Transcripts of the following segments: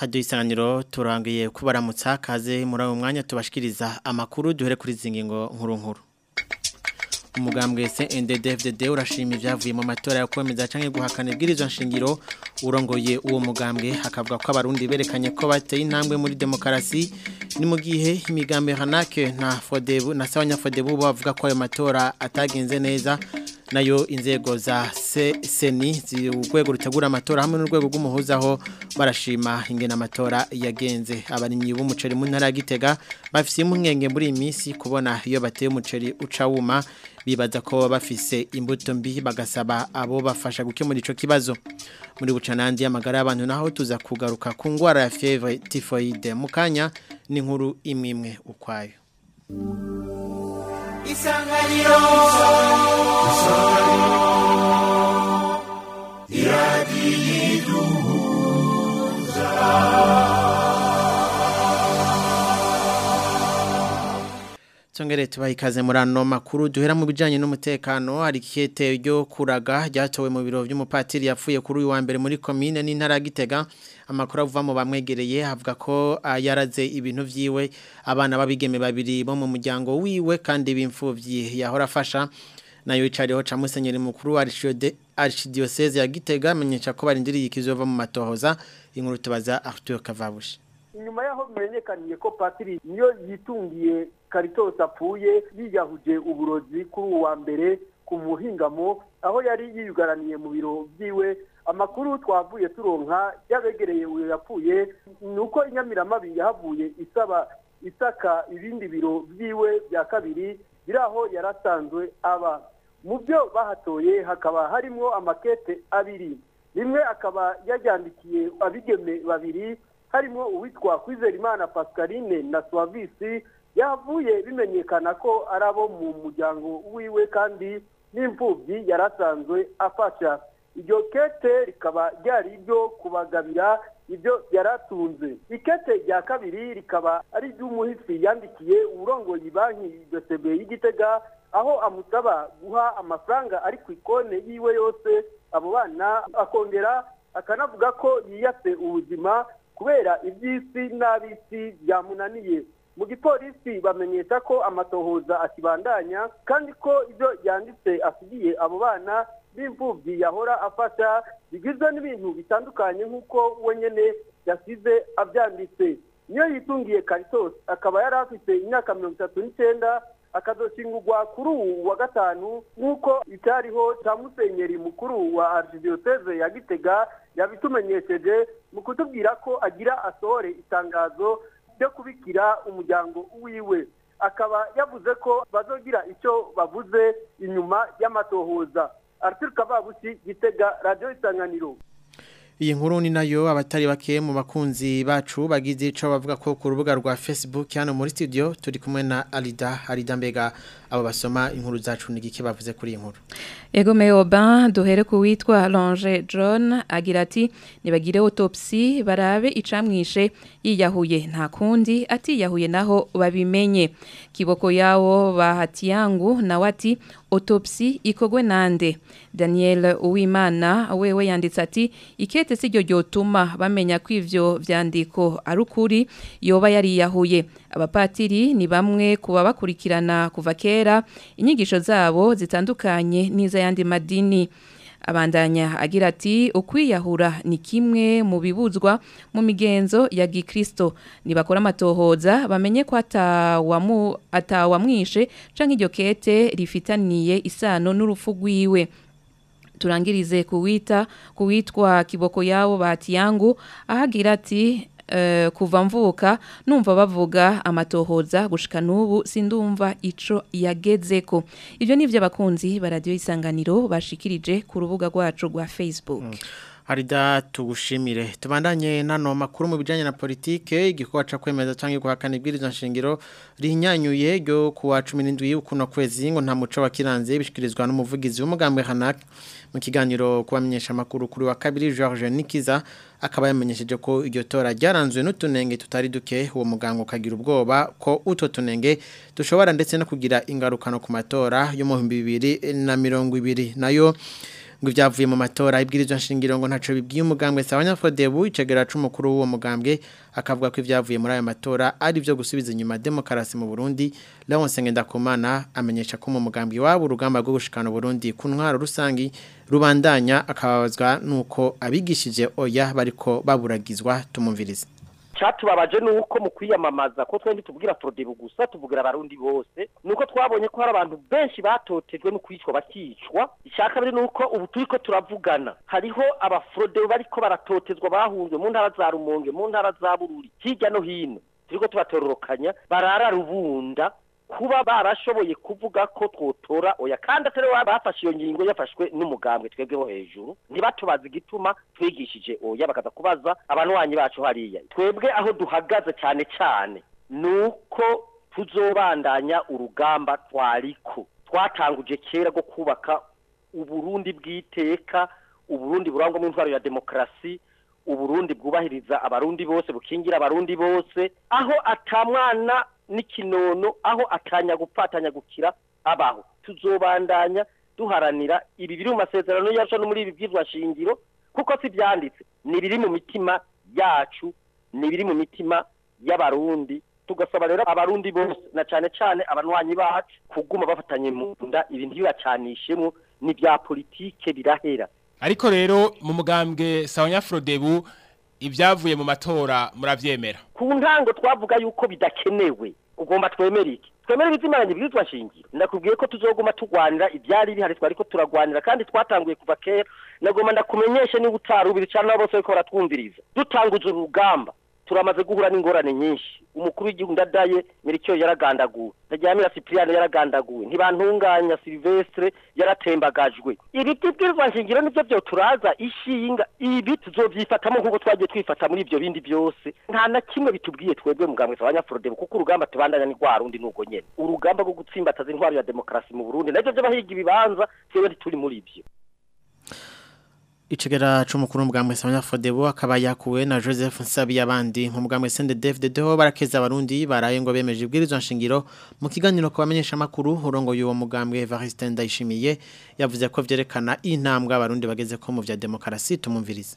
Radio isanganiro turangiye kubaramutsa kaze muri uwo mwanya tubashikiriza amakuru duhere kuri zingingo nkuru nkuru umugambwe CNDD-FDD urashima ibyavuye mu matora yo kwemeza canke guhakana ibwirizwa nshingiro urongoye uwo mugambwe hakavuga ko abarundi berekanye ko bateye intambwe muri demokarasi ni mu gihe imigambi hanake na Fodebu na Sawanya Fodebu bavuga ko ayo matora atagenze neza nayo inzego za seni urwego rutegura amatora hamwe n'urwego rw'umuhuzaho barashima ingena amatora yagenze abarimyi b'umuceri mu ntara ya Gitega bafise impungenge muri iyi minsi kubona iyo bateye umuceri uca wuma bibaza ko bafise imbuto mbi bagasaba abo bafasha gukemura ico kibazo muri bucanandi y'amagara y'abantu naho tuza kugaruka ku ngwara ya fièvre typhoide mu kanya n'inkuru imwe imwe ukwayo isanganiro Tongere tubaha ikaze muri ano makuru duhera mu bijanye n'umutekano hari kete ryo kuraga ryatowe mu biro by'umupatiri yapfuye kuri uyu wa mbere muri commune n'intara Gitega amakuru avuva mu bamwegereye havuga ko yaraze ibintu vyiwe abana babigeme babiri bo mu muryango wiwe kandi bimfuvyi yahora afasha nayo icariho ca musenyeri mukuru archidiocese ya Gitega amenyesha ko barindiriye ikizova mu matohoza inkuru tubaza Arthur Kavabushi inyuma yaho bimenyekaniye ko patiri niyo yitungiye Caritas apfuye yiyahuje uburozi kuri uwa mbere ku muhingamo aho yari yiyugaraniye mu biro byiwe amakuru twavuye turonka yabegereye uyo yapfuye nuko inyamiramabi yahavuye isaba isaka ibindi biro byiwe bya kabiri biraho yarasanzwe aba mu byo bahatoye hakaba harimo amakete abiri rimwe akaba yajyandikiye abigeme babiri harimo uwitwa Kwizerimana Pascaline na Suavisi yavuye bimenyekana ko ari abo mu muryango wiwe kandi n'imfubyi yarasanzwe afasha iryo kete rikaba ryari iryo kubagabira ibyo yaratunze ikete rya kabiri rikaba ari iry'umuhisi yandikiye uburongoye banki BCB y'igitega aho amusaba guha amafaranga ari ku ikone yiwe yose abo bana akongera akanavuga ko yiyase ubuzima kubera iby'isi n'ab'isi byamunaniye mu gipolisi bamenyesha ko amatohoza akibandanya kandi ko ibyo yanditse asigiye abo bana b'imfubyi yahora afasha bigizwe n'ibintu bitandukanye nk'uko we nyine yasize abyanditse niyo yitungiye Caritas akaba yari afite imyaka mirongo itatu n'icyenda akazoshingurwa kuri uwu wa gatanu nk'uko icyariho cya musenyeri mukuru wa archidiocese ya gitega yabitumenyesheje mu kutubwira ko agira asohore itangazo ryo kubikira umuryango wiwe akaba yavuze ko bazogira icyo bavuze inyuma y'amatohoza Arthur Kavabushi gitega radio isanganiro iyi nkuru ni nayo abatari bake mu bakunzi bacu bagize ico bavuga ko ku rubuga rwa Facebook hano muri studio turi kumwe na Alida Alida mbega abo basoma inkuru zacu nigike bavuze kuri iyi nkuru Ego Meoban duhere ku witwa Longe John agira ati nibagire autopsy barabe icamwishe yiyahuye nta kundi atiyahuye naho babimenye kiboko yawo bahati yangu nawe ati autopsy ikogwe nande Daniel Uwimana wewe yanditse ati ikete siryo ryotuma bamenya ko ivyo vyandiko ari ukuri yoba yariyahuye abapatiri ni bamwe kuba bakurikirana kuva kera inyigisho zabo zitandukanye n'iza yandi madini abandanya agira ati ukwiyahura ni kimwe mu bibuzwa mu migenzo ya gikristo nibakora amatohoza bamenye ko atawamu atawamwishe canke iryo kete rifitaniye isano n'urupfu rwiwe turangirize kuwita kuwitwa kiboko yabo bahati yangu ahagira ati Uh, kuva mvuka numva bavuga amatohoza gushika nubu sindumva ico yagezeko ivyo nivyo abakunzi ba radio isanganiro bashikirije ku rubuga rwacu rwa Facebook mm. Harida tugushimire tubandanye nano makuru mu bijanye na politike igikorwa ca kwemeza canke guhakana ibwirizwa nshingiro rihinyanyuye ryo kuwa 17 ukuno kwezi ngo nta muco wakiranze bishikirizwa n'umuvugizi w'umugambwe Hanak mu kiganiro kubamenyesha makuru kuri wa kabiri George Nikiza akaba yamenyesheje ko iryo tora ryaranzwe n'utunenge tutari duke uwo muganga ukagira ubwoba ko utwo tunenge dushobora ndetse no kugira ingaruka no ku matora yo mu 2020 nayo ngo ibyavuye mu matora ibwirizwa nshingiro ngo ntaco bibwiye umugambwe Sawanya Fodebu icegera c'umukuru w'uwo mugambwe akavuga ko ibyavuye muri ayo matora ari byo gusubiza inyuma demokarasi mu Burundi Leonce Ngendakumana amenyesha ko mu mugambwe wabo urugamba rwo gushikana Burundi ku ntwaro rusangi rubandanya akababazwa nuko abigishije oya bariko baburagizwa tumumvirize cyatubabaje nuko mu kwiyamamaza ko twende tubwira Frodebu gusa tuvugira abarundi bose nuko twabonye ko hari abantu benshi batotejwe no kwicwa bakicwa ishaka biri nuko ubu turiko turavugana hariho abafrodebu bariko baratotezwa bahunzwe mu ntara za Rumonge mu ntara za Bururi hirya no hino turiko tubatororokanya barara rubunda kuba barashoboye kuvuga ko twotora oya kandi atari wa bafashe iyo ngingo yafashwe n'umugambwe twebweho hejuru ntibatubaza igituma twigishije oya bakaza kubaza abanwanyi bacu hariya twebwe aho duhagaze cyane cyane nuko tuzobandanya urugamba twariko twatanguje kera rwo kubaka uburundi bw'iteka uburundi burangwamo intwaro ya demokarasi uburundi bwubahiriza abarundi bose bukingira abarundi bose aho atamwana n'ikinono aho atanya gupfatanya gukira abaho tuzobandanya duharanira ibi biri mu masezerano yacu no muri ibi byirwa shingiro kuko si byanditse ni biri mu mitima yacu ni biri mu mitima y'abarundi tugasaba rero abarundi bose na cyane cyane abanwanyi bacu kuguma bafatanye mu nda ibintu bibacanishemo ni bya politike birahera ariko rero mu mugambwe Sawanya Frodebu ibyavuye mu matora muravyemera ku ntango twavuga yuko bidakenewe ugomba twemere iki twemere ibizimaranye bwitwa shingiro ndakubwiye ko tuzoguma tugwanira ibyari bihari twari ko turagwanira kandi twatanguye kuva kera nagomba ndakumenyeshe niba utarubira cyane nabo bose bariko baratwumviriza dutanguza urugamba turamaze guhura n'ingorane nyinshi umukuru w'igihugu ndadaye miricyo yaragandaguwe ndaryamira Cyprien yaragandaguwe ntibantunganya Silvestre yaratembagajwe ibi byibwirizwa nshingiro nivyo byo turaza ishinga ibi tuzovyifatamo nk'uko twagiye twifata muri ibyo bindi byose nta na kimwe bitubwiye twebwe mugambwe sabanya Frodebo kuko urugamba tubandanya ni rwa rundi nuko nyene urugamba rwo gutsimbataza intwaro ya demokarasi mu Burundi navyo by'abahiga ibibanza twebwe ntituri muri ibyo Icegera c'umukuru w'umugambwe Samanya Fodebo akaba yakuwe na Joseph Nsabi yabandi mu mugambwe CNDD-FDD ho barakeza abarundi baraye ngo bemeje ibwirizwa nshingiro mu kiganiro ko bamenyesha makuru urongo y'uwo mugambwe Evariste Ndayishimiye yavuze ko vyerekana intambwe abarundi bageze ko mu vya demokarasi tumumvirize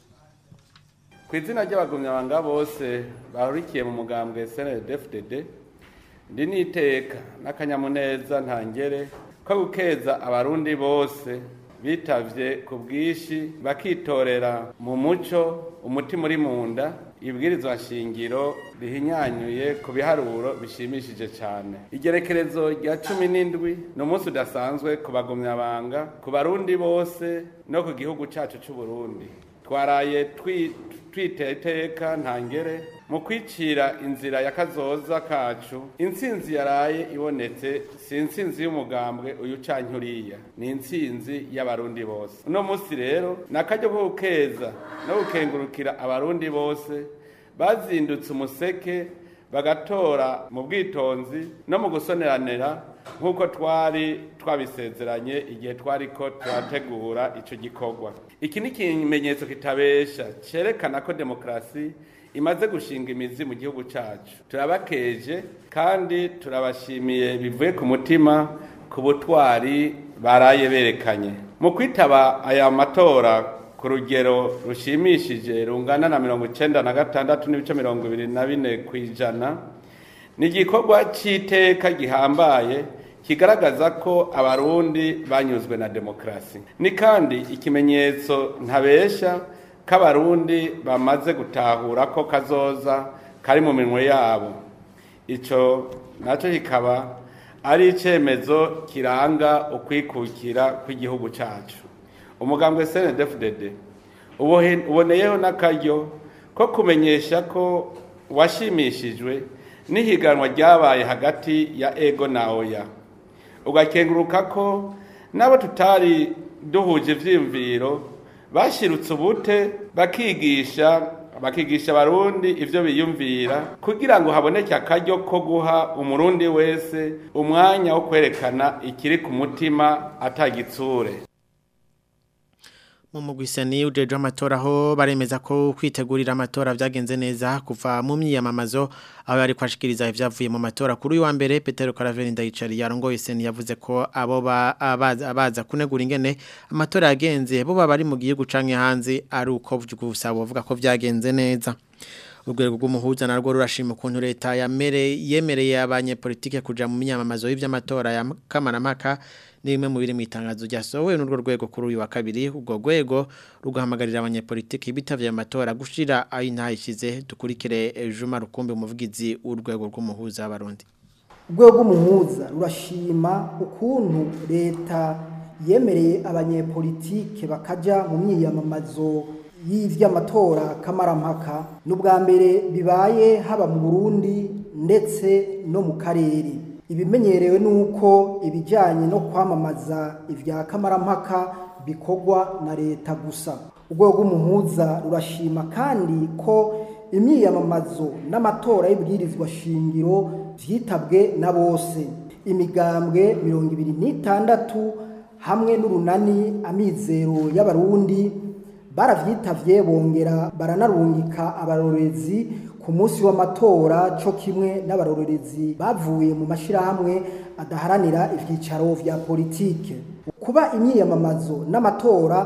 ku izina ry'abagumyabanga bose bahurikiye mu mugambwe CNDD-FDD ndi niteka n'akanyamuneza ntangere ko gukeza abarundi bose bitavye ku bwishi bakitorera mu muco umutima uri mu nda ibwirizwa nshingiro rihinyanyuye ku biharuro bishimishije cyane igerekerezo rya cumi n'indwi ni umunsi udasanzwe ku bagumyabanga ku barundi bose no ku gihugu cyacu cy'u Burundi twaraye twiteye iteka ntangere mu kwicira inzira ya kazoza kacu intsinzi yaraye ibonetse si intsinzi y'umugambwe uyu canke uriya ni intsinzi y'abarundi bose uno munsi rero ni akaryo ko gukeza no gukengurukira abarundi bose bazindutse umuseke bagatora mu bwitonzi no mu gusoneranira nk'uko twari twabisezeranye igihe twari ko turategura icyo gikorwa iki ni ikimenyetso kitabesha cyerekana ko demokarasi imaze gushinga imizi mu gihugu cyacu turabakeje kandi turabashimiye bivuye ku mutima ku butwari baraye berekanye mu kwitaba aya matora ku rugero rushimishije rungana na mirongo icyenda na gatandatu n'ibice mirongo ibiri na bine ku ijana ni igikorwa cy'iteka gihambaye kigaragaza ko abarundi banyuzwe na demokarasi ni kandi ikimenyetso ntabesha ko abarundi bamaze gutahura ko kazoza kari mu minwe yabo icyo nacyo kikaba ari icyemezo kiranga ukwikukira kw'igihugu cyacu umugambwe CNDD-FDD uboneyeho n'akaryo ko kumenyesha ko washimishijwe n'ihiganwa ryabaye hagati ya ego na oya ugakenguruka ko n'abo tutari duhuje ibyiyumviro bashyirutse ubute bakigisha bakigisha abarundi ibyo biyumvira kugira ngo haboneke akaryo ko guha umurundi wese umwanya wo kwerekana ikiri ku mutima atagitsure mu umugwisani ujeje amatora aho baremeza ko kwitegurira amatora byagenze neza kuva mu myiyamamazo aho yari kwashikiriza ivyavuye mu matora kuri uyu wa mbere Petero Caraveri ndayicari yarongoye seni yavuze ko abo abaza, abaza kunegura ingene amatora yagenze bo bari mu gihugu canke hanze ari uko gusa bavuga ko vyagenze neza urwego rw'umuhuza narwo rurashima ukuntu leta yamere yemereye abanyepolitike kuja mu myamamazo y'ivy'amatora ya kamaramaka ni bimwe mu biri mu itangazo ryasohowe n'urwo rwego kuri uyu wa kabiri ubwo rwego rugahamagarira abanyepolitiki bitavye amatora gushira aho intayishize dukurikire Juma Rukumbi umuvugizi w'urwego rw'umuhuza w'abarundi urwego rw'umuhuza rurashima ukuntu leta yemereye abanyepolitike bakaja mu myiyamamazo y'ivy'amatora kamarampaka n'ubwa mbere bibaye haba mu Burundi ndetse no mu karere ibimenyerewe nuko ibijyanye no kwamamaza ibya kamarampaka bikorwa na leta gusa urwego rw'umuhuza rurashima kandi ko imyiyamamazo n'amatora y'ibwirizwa shingiro byitabwe na bose imigambwe mirongo ibiri n'itandatu hamwe n'urunani amizero y'abarundi baravyitabye bongera baranarungika abarorezi ku munsi w'amatora cyo kimwe n'abarorerezi bavuye mu mashyirahamwe adaharanira ibyicaro vya politike kuba imyiyamamazo n'amatora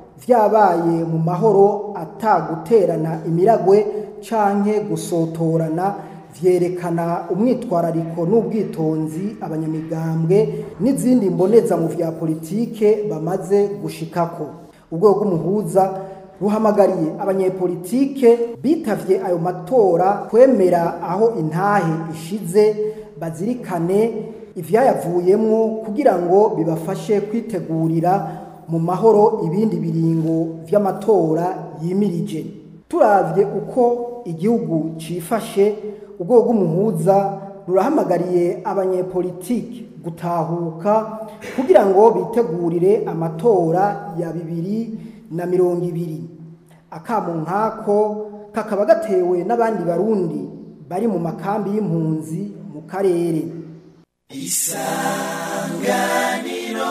vyabaye mu mahoro ataguterana imiragwe canke gusotorana vyerekana umwitwarariko n'ubwitonzi abanyamigambwe n'izindi mboneza mu vya politike bamaze gushikako urwego rw'umuhuza ruhamagariye abanyepolitike bitavye ayo matora kwemera aho intahe ishize bazirikane ivyayavuyemwo kugira ngo bibafashe kwitegurira mu mahoro ibindi biringo vy'amatora yimirije turavye uko igihugu cifashe urwego rw'umuhuza rurahamagariye abanyepolitike gutahuka kugira ngo bitegurire amatora ya bibiri na mirongo ibiri akamo nkako kakaba gatewe n'abandi barundi bari mu makambi y'impunzi mu karere isanganiro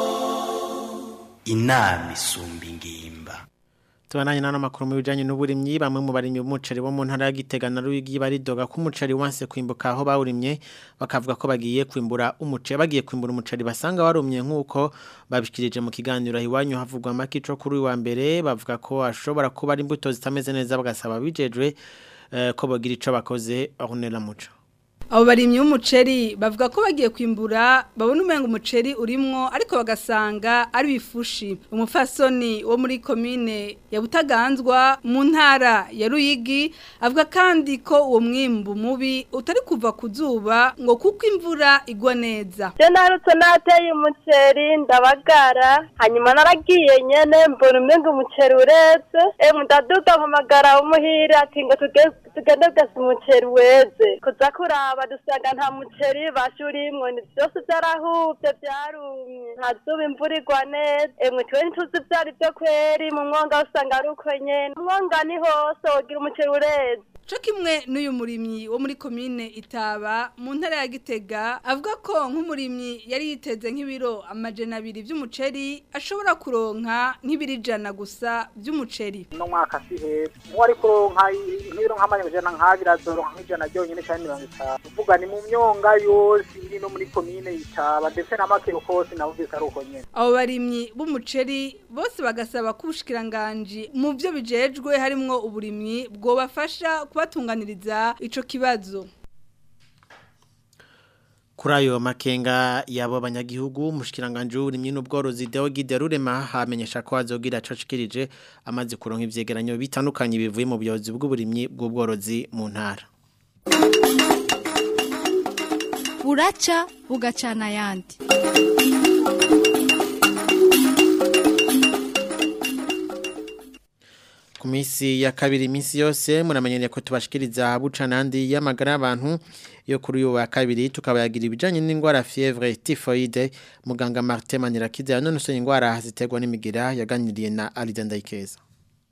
inama isumba ingimba Tubananye nano makuru mu bijanye n'uburimyi bamwe mu barimyi b'umuceri bo mu ntara ya Gitega na Ruyigi baridoga ko umuceri wanse kwimbuka aho bawurimye bakavuga ko bagiye kwimbura umuceri bagiye kwimbura umuceri basanga warumye nkuko babishikirije mu kiganiro hiwanyu havugwa makico kuri wa mbere bavuga ko ashobora kuba ari imbuto zitameze neza bagasaba bijejwe eh, ko bagira ico bakoze ahonera muco abo barimyi b'umuceri bavuga ko bagiye kwimbura babona umenga umuceri urimwo ariko bagasanga ari bifushi umufasoni wo muri komine ya Butaganzwa mu ntara ya Ruyigi avuga kandi ko uwo mwimbu mubi utari kuva ku zuba ngo kuko imvura igwa neza je narutse nateye umuceri ndabagara hanyuma naragiye nyene mbona umenga umuceri ureze emwe ndaduga mpamagara umuhira ati ngo tugende gasa umuceri weze kuza kuraba dusanga nta muceri bashurimwo ni byose byarahubye byarumye nta zuba imvura igwa neza emwe twe ntituzi byari byo kweri mu mwonga usanga ari uko nyene umwonga ni hose wogira umuceri ureze Co kimwe n'uyu murimyi wo muri komine Itaba mu ntara ya Gitega avuga ko nk'umurimyi yari yiteze nk'ibiro amajana abiri by'umuceri ashobora kuronka nk'ibiri jana gusa by'umuceri no mwaka si heza mu ari kuronka nk'ibiro nk'amajana nk'abiri azoronka nk'ijana ryonyine cyane mirongo itanu uvuga ni mu myonga yose iri no muri komine Itaba ndetse na makero kose navugise ari uko nyene abo barimyi b'umuceri bose bagasaba ko ubushikiranganji mu byo bijejwe harimwo uburimyi bwobafasha kubatunganiriza ico kibazo Kuri ayo makenga yabo abanyagihugu umushikiranganje w'uburimyi n'ubworozi Deo Giderurema hamenyesha ko azogira cocikirije amaze kuronka ivyegeranyo bitandukanye bivuye mu buyobozi bw'uburimyi bw'ubworozi mu ntara buraca bugacana ayandi ku minsi ya kabiri iminsi yose muramenyereye ko tubashikiriza buca nandi y'amagara y'abantu yo kuri uyu wa kabiri tukabayagira ibijanye n'indwara fièvre typhoide muganga Martin Manirakiza yanonosoye indwara ziterwa n'imigira yaganiriye na Alida Ndayikeza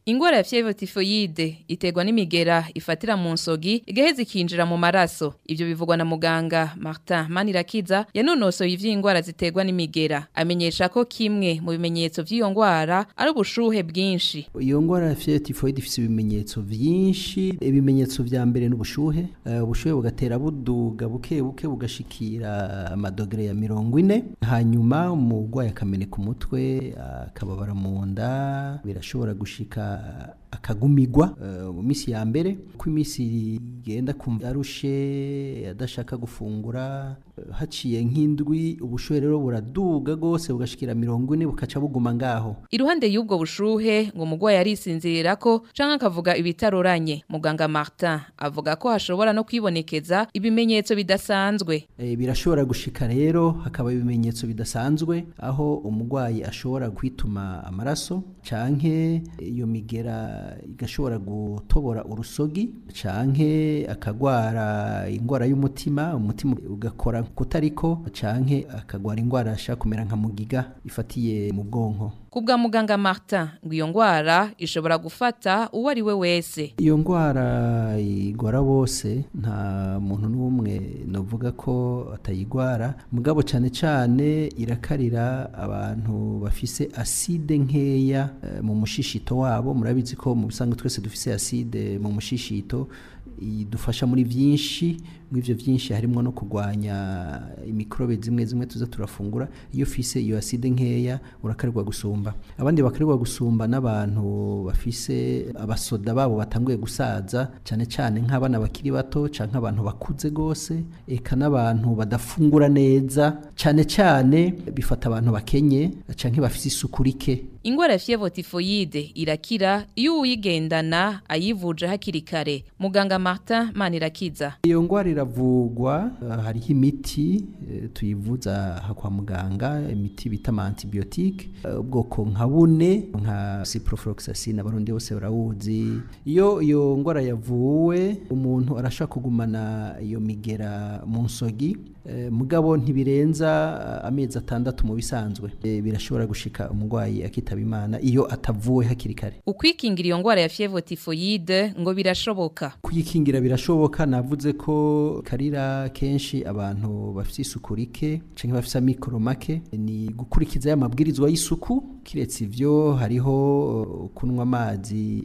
Ingwara ya fièvre typhoïde iterwa n'imigera ifatira mu nsogi igaheza ikinjira mu maraso. Ivyo bivugwa na muganga Martin Manirakiza yanonosoye ivy'ingwara ziterwa n'imigera. Amenyesha ko kimwe mu bimenyetso vy'iyo ngwara ari ubushuhe bwinshi. iyo ngwara ya fièvre typhoïde ifise ibimenyetso vyinshi ibimenyetso vya mbere n'ubushuhe Eh, ubushuhe bugatera buduga buke buke bugashikira amadogere ya mirongo ine hanyuma umurwayi akameneka umutwe akababara mu nda birashobora gushika akagumigwa eh, mu minsi ya mbere ko iminsi igenda kumva arushe adashaka gufungura eh, haciye nk'indwi ubushuhe rero buraduga gose bugashikira mirongo ine bukaca buguma ngaho Iruhande y'ubwo bushuhe ngo umugwayi arisinzirira ko canke akavuga ibitaroranye. Muganga Martin avuga ko hashobora no kwibonekeza ibimenyetso bidasanzwe. E, birashobora gushika rero hakaba ibimenyetso bidasanzwe aho umurwayi ashobora kwituma amaraso canke iyo migera igashobora gutobora urusogi canke akagwara ingwara y'umutima umutima ugakora kutariko canke akagwara ingwara ashaka kumera nka mugiga ifatiye mu bwonko Kubwa muganga Martin ngo iyo ngwara ishobora gufata uwo ari we wese. iyo ndwara igora bose nta muntu n'umwe novuga ko atayigwara mugabo cyane cyane irakarira abantu bafise aside nkeya eh, mu mushishito wabo murabizi ko mu bisanzwe twese dufise aside mu mushishito idufasha muri byinshi muri ivyo byinshi harimo no kurwanya imikrobe zimwe zimwe tuza turafungura iyo ufise iyo aside nkeya urakarirwa gusumba abandi bakarirwa gusumba n'abantu bafise abasoda babo batanguye gusaza cyane cyane nk'abana bakiri bato canke abantu bakuze gose eka n'abantu badafungura neza cyane cyane bifata abantu bakenye canke bafise isuku rike Ingwara ya fièvre typhoïde irakira iyo uyigendana ayivuje hakiri kare. Muganga Martin Manirakiza. iyo ngwara iravugwa eh, hariho imiti eh, tuyivuza aha kwa muganga imiti bita ama antibiotique eh, ubwoko nka bune nka ciprofloxacin abarundi bose barawuzi iyo iyo ngwara yavuwe umuntu arashaka kugumana iyo migera mu nsogi eh, mugabo ntibirenza eh, amezi atandatu mu bisanzwe Eh, birashobora gushika umurwayi akitaba imana iyo atavuwe hakiri kare Ukwikingira iyo ngwara ya fièvre typhoïde ngo birashoboka. kuyikingira birashoboka navuze ko karira kenshi abantu bafite isuku rike canke bafite amikoro make ni gukurikiza ya mabwirizwa y'isuku kiretse ivyo hariho uh, kunywa amazi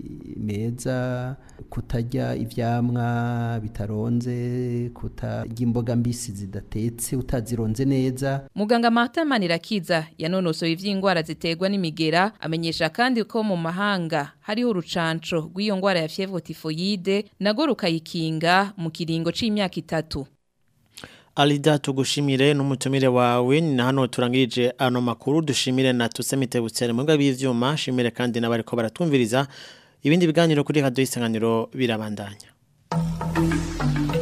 meza kutarya ivyamwa bitaronze kutarya imboga mbisi zidatetse utazironze neza Muganga Martin Manirakiza yanonosoye ivy'ingwara ziterwa n'imigera amenyesha kandi ko mu mahanga hariho urucanco rw'iyo ngwara ya fièvre typhoïde nago rukayikinga mu kiringo c'imyaka itatu. Alida tugushimire n'umutumire wawe ni na hano turangirije ano makuru dushimire na tusemite butsere mu bwa b'ivyuma shimire kandi n'abariko baratumviriza ibindi biganiro kuri radio isanganiro birabandanya